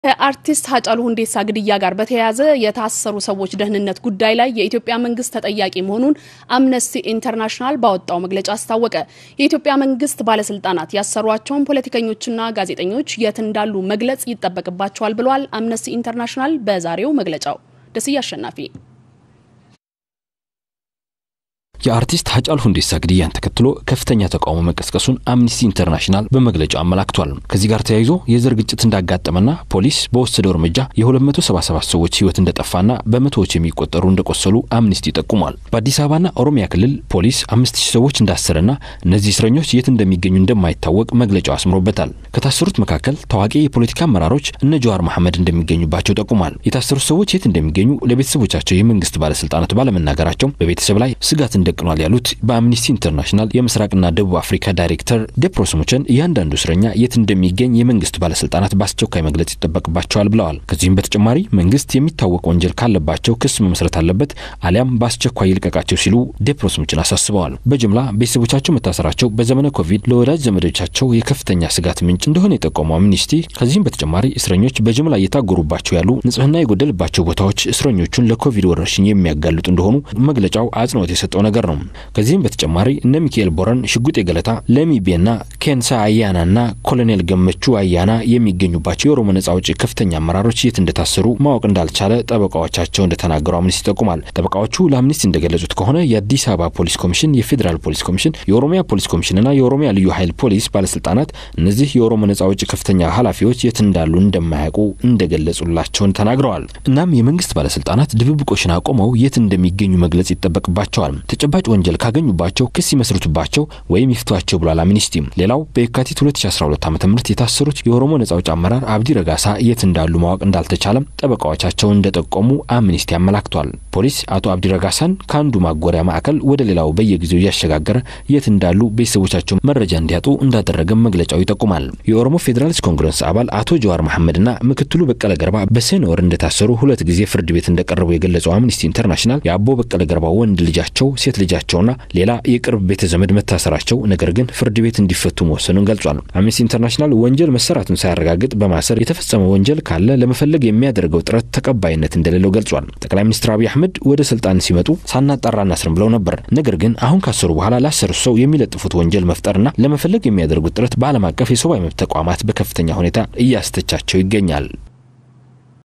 ከአርቲስት ሀጫሉ ሁንዴሳ ግድያ ጋር በተያያዘ የታሰሩ ሰዎች ደህንነት ጉዳይ ላይ የኢትዮጵያ መንግስት ተጠያቂ መሆኑን አምነስቲ ኢንተርናሽናል ባወጣው መግለጫ አስታወቀ። የኢትዮጵያ መንግስት ባለስልጣናት ያሰሯቸውን ፖለቲከኞችና ጋዜጠኞች የት እንዳሉ መግለጽ ይጠበቅባቸዋል ብሏል። አምነስቲ ኢንተርናሽናል በዛሬው መግለጫው ደስዬ አሸናፊ የአርቲስት ሀጫሉ ሁንዴሳ ግድያን ተከትሎ ከፍተኛ ተቃውሞ መቀስቀሱን አምኒስቲ ኢንተርናሽናል በመግለጫው አመላክቷል። ከዚህ ጋር ተያይዞ የዘር ግጭት እንዳጋጠመና ፖሊስ በወሰደው እርምጃ የ277 ሰዎች ህይወት እንደጠፋና በመቶዎች የሚቆጠሩ እንደቆሰሉ አምኒስቲ ጠቁሟል። በአዲስ አበባና ኦሮሚያ ክልል ፖሊስ አምስት ሺህ ሰዎች እንዳሰረና እነዚህ እስረኞች የት እንደሚገኙ እንደማይታወቅ መግለጫው አስምሮበታል። ከታሰሩት መካከል ታዋቂ የፖለቲካ አመራሮች እነ ጀዋር መሐመድ እንደሚገኙባቸው ጠቁሟል። የታሰሩት ሰዎች የት እንደሚገኙ ለቤተሰቦቻቸው የመንግስት ባለስልጣናት ባለመናገራቸው በቤተሰብ ላይ ስጋት ደቅኗል ያሉት በአምኒስቲ ኢንተርናሽናል የምስራቅና ደቡብ አፍሪካ ዳይሬክተር ዴፕሮስ ሙቸን እያንዳንዱ እስረኛ የት እንደሚገኝ የመንግስት ባለስልጣናት በአስቸኳይ መግለጽ ይጠበቅባቸዋል ብለዋል። ከዚህም በተጨማሪ መንግስት የሚታወቅ ወንጀል ካለባቸው ክስ መመስረት አለበት አሊያም በአስቸኳይ ይልቀቃቸው ሲሉ ዴፕሮስ ሙችን አሳስበዋል። በጅምላ ቤተሰቦቻቸው መታሰራቸው በዘመነ ኮቪድ ለወዳጅ ዘመዶቻቸው የከፍተኛ ስጋት ምንጭ እንደሆነ የጠቆመው አምኒስቲ ከዚህም በተጨማሪ እስረኞች በጅምላ እየታጎሩባቸው ያሉ ንጽህና የጎደልባቸው ቦታዎች እስረኞቹን ለኮቪድ ወረርሽኝ የሚያጋልጡ እንደሆኑ መግለጫው አጽንኦት የሰጠው ነገር ነው። ከዚህም በተጨማሪ እነ ሚካኤል ቦረን፣ ሽጉጤ ገለታ፣ ለሚቤና ኬንሳ አያናና ኮሎኔል ገመቹ አያና የሚገኙባቸው የኦሮሞ ነጻ አውጪ ከፍተኛ አመራሮች የት እንደታሰሩ ማወቅ እንዳልቻለ ጠበቃዎቻቸው እንደተናገሩ አምኒስቲ ይጠቁማል። ጠበቃዎቹ ለአምኒስቲ እንደገለጹት ከሆነ የአዲስ አበባ ፖሊስ ኮሚሽን፣ የፌዴራል ፖሊስ ኮሚሽን፣ የኦሮሚያ ፖሊስ ኮሚሽንና የኦሮሚያ ልዩ ኃይል ፖሊስ ባለስልጣናት እነዚህ የኦሮሞ ነጻ አውጪ ከፍተኛ ኃላፊዎች የት እንዳሉ እንደማያውቁ እንደገለጹላቸውን ተናግረዋል። እናም የመንግስት ባለስልጣናት ድብብቆሽን አቆመው የት እንደሚገኙ መግለጽ ይጠበቅባቸዋል። ተጨባጭ ወንጀል ካገኙባቸው ክስ ይመስርቱባቸው ወይም ይፍቷቸው ብሏል አምኒስቲ። ሌላው በየካቲት 2012 ዓ ም የታሰሩት የኦሮሞ ነጻ አውጪ አመራር አብዲ ረጋሳ የት እንዳሉ ማወቅ እንዳልተቻለም ጠበቃዎቻቸው እንደጠቆሙ አምኒስቲ አመላክቷል። ፖሊስ አቶ አብዲ ረጋሳን ከአንዱ ማጎሪያ ማዕከል ወደ ሌላው በየጊዜው እያሸጋገረ የት እንዳሉ ቤተሰቦቻቸው መረጃ እንዲያጡ እንዳደረገም መግለጫው ይጠቁማል። የኦሮሞ ፌዴራሊስት ኮንግረስ አባል አቶ ጀዋር መሐመድና ምክትሉ በቀለ ገርባ በሰኔ ወር እንደታሰሩ ሁለት ጊዜ ፍርድ ቤት እንደቀረቡ የገለጸው አምኒስቲ ኢንተርናሽናል የአቦ በቀለ ገርባ ወንድ ልጃቸው ሴት ልጃቸውና ሌላ የቅርብ ቤተ ዘመድ መታሰራቸው ነገር ግን ፍርድ ቤት እንዲፈቱ መወሰኑን ገልጿል። አምነስቲ ኢንተርናሽናል ወንጀል መሰራቱን ሳያረጋግጥ በማሰር የተፈጸመ ወንጀል ካለ ለመፈለግ የሚያደርገው ጥረት ተቀባይነት እንደሌለው ገልጿል። ጠቅላይ ሚኒስትር አብይ አህመድ ወደ ስልጣን ሲመጡ ሳናጣራ እናስርም ብለው ነበር። ነገር ግን አሁን ካሰሩ በኋላ ላሰሩት ሰው የሚለጥፉት ወንጀል መፍጠርና ለመፈለግ የሚያደርጉት ጥረት በዓለም አቀፍ የሰብአዊ መብት ተቋማት በከፍተኛ ሁኔታ እያስተቻቸው ይገኛል።